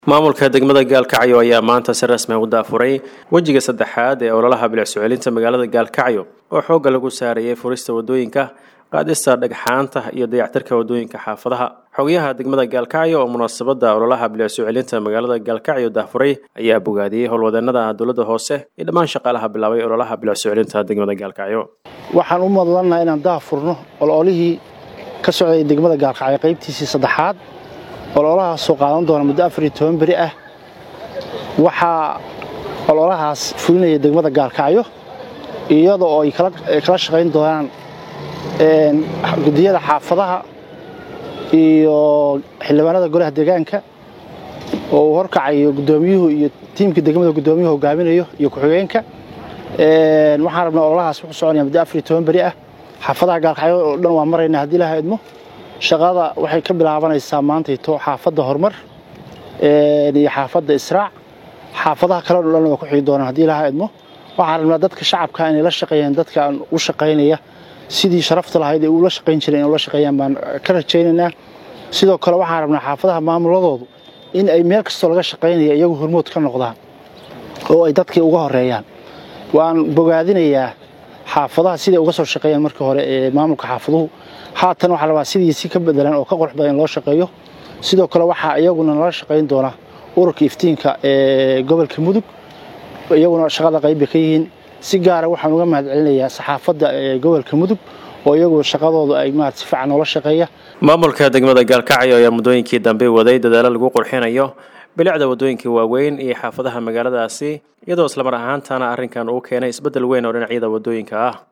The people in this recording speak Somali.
maamulka degmada gaalkacyo ayaa maanta si rasmi u daafuray wejiga saddexaad ee ololaha bilicsucelinta magaalada gaalkacyo oo xoogga lagu saarayay furista wadooyinka qaadista dhagxaanta iyo dayactirka wadooyinka xaafadaha xogayaha degmada gaalkacyo oo munaasabada ololaha bilicsucelinta magaalada gaalkacyo daafuray ayaa bogaadiyey howlwadeenada dowladda hoose iyo dhammaan shaqaalaha bilaabay ololaha bilicsucelinta degmada gaalkacyo waxaan u madlannaha inaan daafurno ololihii ka socday degmada gaalkacyo qaybtiisii saddexaad ololahaasoo qaadan doona muddo afar iyo toban beri ah waxaa ololahaas fulinaya degmada gaalkacyo iyada oo ay kala shaqayn doonaan gudiyada xaafadaha iyo xildhibaanada golaha deegaanka oo uu horkacayo gudoomiyuhu iyo tiimkii degmada gudoomiyuhu hogaaminayo iyo ku-xigeenka waxaan rabnaa ololahaas wuxuu soconaya muddo afar iyo toban beri ah xaafadaha gaalkacyo oo dhan waa marayna haddii laha idmo shaqada waxay ka bilaabanaysaa maantayto xaafadda horumar iyo xaafadda israac xaafadaha kale o dhan waa ku xigi doonaan haddii laha idmo waxaan rabnaa dadka shacabka inay la shaqeeyaan dadka u shaqaynaya sidii sharafta lahayd ee ula shaqayn jireen in ula shaqeeyaan baan ka rajaynaynaa sidoo kale waxaan rabnaa xaafadaha maamuladoodu in ay meel kastoo laga shaqaynaya iyagu hormood ka noqdaan oo ay dadkii uga horeeyaan waan bogaadinayaa xaafadaha siday uga soo shaqeeyaan markii hore ee maamulka xaafaduhu haatan waxaa rabaa sidiisi ka bedelan oo ka qurux badan in loo shaqeeyo sidoo kale waxaa iyaguna nala shaqayn doona ururka iftiinka ee gobolka mudug iyaguna shaqada qaybbay ka yihiin si gaara waxaan uga mahad celinayaa saxaafadda ee gobolka mudug oo iyagu shaqadooda ay maarata si fiican noola shaqeeya maamulka degmada gaalkacyo ayaa muddooyinkii dambe waday dadaalo lagu qurxinayo bilicda waddooyinka waaweyn iyo xaafadaha magaaladaasi iyadoo islamar ahaantana arrinkan uu keenay isbeddel weyn oo dhinacyada waddooyinka ah